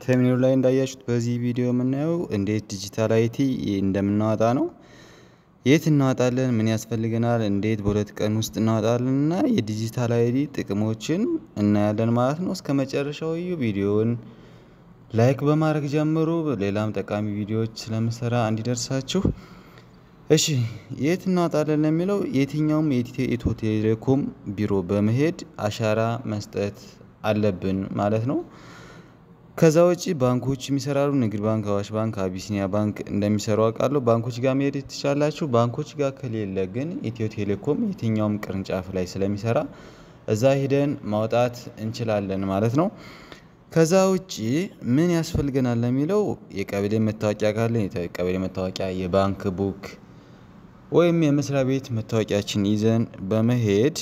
ተምኔሉ ላይ እንዳያችሁት በዚህ ቪዲዮ የምናየው እንዴት ዲጂታል አይቲ እንደምናወጣ ነው። የት እናወጣለን፣ ምን ያስፈልገናል፣ እንዴት በሁለት ቀን ውስጥ እናወጣለን እና የዲጂታል አይቲ ጥቅሞችን እናያለን ማለት ነው። እስከ መጨረሻው እዩ። ቪዲዮውን ላይክ በማድረግ ጀምሩ። ሌላም ጠቃሚ ቪዲዮዎች ስለምሰራ እንዲደርሳችሁ። እሺ የት እናወጣለን ለሚለው የትኛውም የኢትዮ ቴሌኮም ቢሮ በመሄድ አሻራ መስጠት አለብን ማለት ነው። ከዛ ውጪ ባንኮች የሚሰራሉ። ንግድ ባንክ፣ አዋሽ ባንክ፣ አቢሲኒያ ባንክ እንደሚሰሩ አውቃለሁ። ባንኮች ጋር መሄድ ትችላላችሁ። ባንኮች ጋር ከሌለ ግን ኢትዮ ቴሌኮም የትኛውም ቅርንጫፍ ላይ ስለሚሰራ እዛ ሂደን ማውጣት እንችላለን ማለት ነው። ከዛ ውጪ ምን ያስፈልገናል ለሚለው የቀበሌ መታወቂያ ካለን የቀበሌ መታወቂያ፣ የባንክ ቡክ ወይም የመስሪያ ቤት መታወቂያችን ይዘን በመሄድ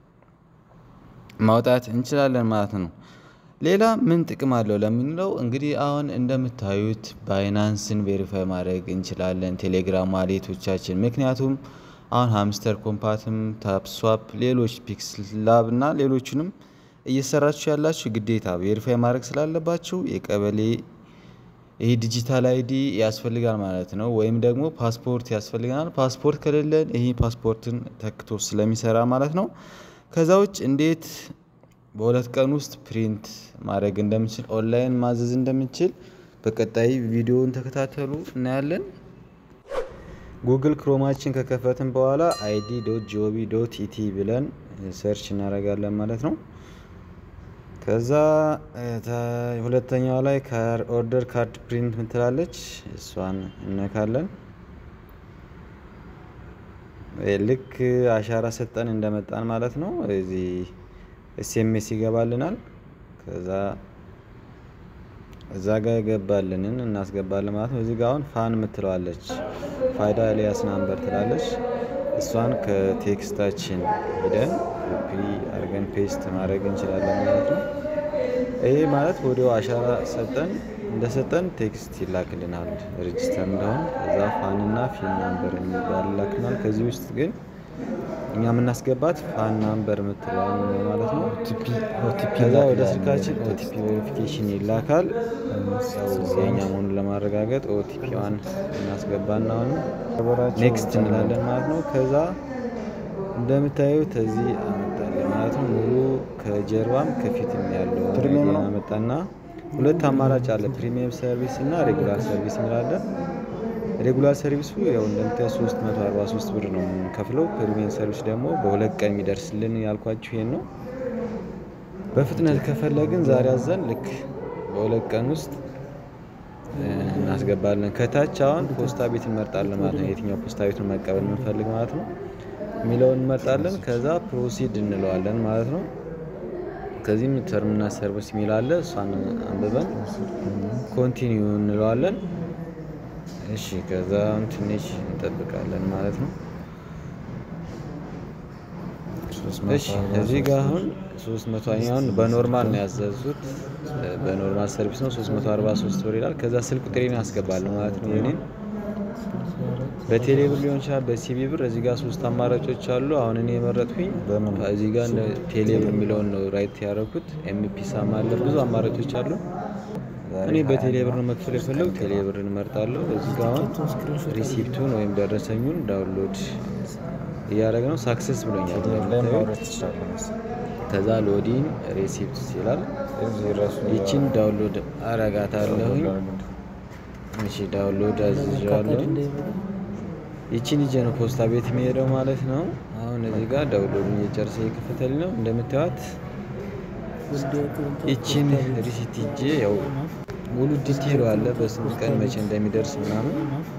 ማውጣት እንችላለን ማለት ነው። ሌላ ምን ጥቅም አለው ለምንለው እንግዲህ አሁን እንደምታዩት ባይናንስን ቬሪፋይ ማድረግ እንችላለን። ቴሌግራም ዋሌቶቻችን ምክንያቱም አሁን ሃምስተር ኮምፓትም፣ ታፕስዋፕ፣ ሌሎች ፒክስ ላብ እና ሌሎችንም እየሰራችሁ ያላችሁ ግዴታ ቬሪፋይ ማድረግ ስላለባችሁ የቀበሌ ይህ ዲጂታል አይዲ ያስፈልጋል ማለት ነው። ወይም ደግሞ ፓስፖርት ያስፈልገናል። ፓስፖርት ከሌለን ይህ ፓስፖርትን ተክቶ ስለሚሰራ ማለት ነው። ከዛ ውጭ እንዴት በሁለት ቀን ውስጥ ፕሪንት ማድረግ እንደምችል ኦንላይን ማዘዝ እንደምችል በቀጣይ ቪዲዮውን ተከታተሉ እናያለን። ጉግል ክሮማችን ከከፈትን በኋላ አይዲ ዶት ጂኦቪ ዶት ኢቲ ብለን ሰርች እናደርጋለን ማለት ነው። ከዛ ሁለተኛው ላይ ኦርደር ካርድ ፕሪንት ምትላለች እሷን እነካለን። ልክ አሻራ ሰጠን እንደመጣን ማለት ነው እዚህ ኤስኤምኤስ ይገባልናል። ከዛ እዛ ጋር የገባልንን እናስገባለን ማለት ነው። እዚህ ጋር አሁን ፋን ምትለዋለች ፋይዳ ኤልያስ ናምበር ትላለች። እሷን ከቴክስታችን ሂደን ኮፒ አድርገን ፔስት ማድረግ እንችላለን ማለት ነው። ይህ ማለት ወዲያው አሻራ ሰጠን እንደሰጠን ቴክስት ይላክልናል ሬጅስተር እንደሆን ከዛ ፋንና ፊን ናምበር የሚባል ይላክልናል። ከዚህ ውስጥ ግን እኛ የምናስገባት ፋን ናምበር የምትለዋን ማለት ነው። ከዛ ወደ ስልካችን ኦቲፒ ቬሪፊኬሽን ይላካል። የኛ መሆኑን ለማረጋገጥ ኦቲፒዋን እናስገባና አሁን ኔክስት እንላለን ማለት ነው። ከዛ እንደምታዩት እዚህ አመጣለን ማለት ነው። ሙሉ ከጀርባም ከፊትም ያለው አመጣና ሁለት አማራጭ አለ። ፕሪሚየም ሰርቪስ እና ሬጉላር ሰርቪስ እንላለን። ሬጉላር ሰርቪሱ ያው እንደምታዩት 343 ብር ነው የምንከፍለው። ፕሪሚየም ሰርቪስ ደግሞ በሁለት ቀን የሚደርስልን ያልኳችሁ ይሄን ነው። በፍጥነት ከፈለግን ዛሬ አዘን ልክ በሁለት ቀን ውስጥ እናስገባለን። ከታች አሁን ፖስታ ቤት እንመርጣለን ማለት ነው። የትኛው ፖስታ ቤት ነው መቀበል የምንፈልግ ማለት ነው የሚለውን እንመርጣለን። ከዛ ፕሮሲድ እንለዋለን ማለት ነው። ከዚህም ተርምና ሰርቪስ የሚል አለ። እሷን አንብበን ኮንቲኒው እንለዋለን። እሺ ከዛ ትንሽ እንጠብቃለን ማለት ነው። እሺ እዚህ ጋር አሁን 300 አሁን በኖርማል ነው ያዘዙት። በኖርማል ሰርቪስ ነው 343 ብር ይላል። ከዛ ስልክ ቁጥሬን አስገባለሁ ማለት ነው። እኔን በቴሌ ብር ሊሆን ይችላል፣ በሲቢ ብር። እዚህ ጋር ሶስት አማራጮች አሉ። አሁን እኔ የመረጥኩኝ እዚህ ጋር ቴሌ ብር የሚለውን ነው ራይት ያደረኩት። ኤምፒሳም አለ፣ ብዙ አማራጮች አሉ። እኔ በቴሌ ብር ነው መክፈል የፈለጉ ቴሌ ብር እንመርጣለሁ። እዚህ ጋር አሁን ሪሲፕቱን ወይም ደረሰኙን ዳውንሎድ እያደረገ ነው። ሳክሰስ ብሎኛል። ከዛ ሎዲን ሬሲፕት ይላል። ይችን ዳውንሎድ አረጋታለሁኝ። እሺ ዳውንሎድ አዝዣለሁ። ይችን ይዤ ነው ፖስታ ቤት የሚሄደው ማለት ነው። አሁን እዚህ ጋር ዳውንሎድ እየጨረሰ እየከፈተልኝ ነው እንደምታዩት። ይችን ሪሲት ይዤ ያው ሙሉ ዲቴሉ አለ በስንት ቀን መቼ እንደሚደርስ ምናምን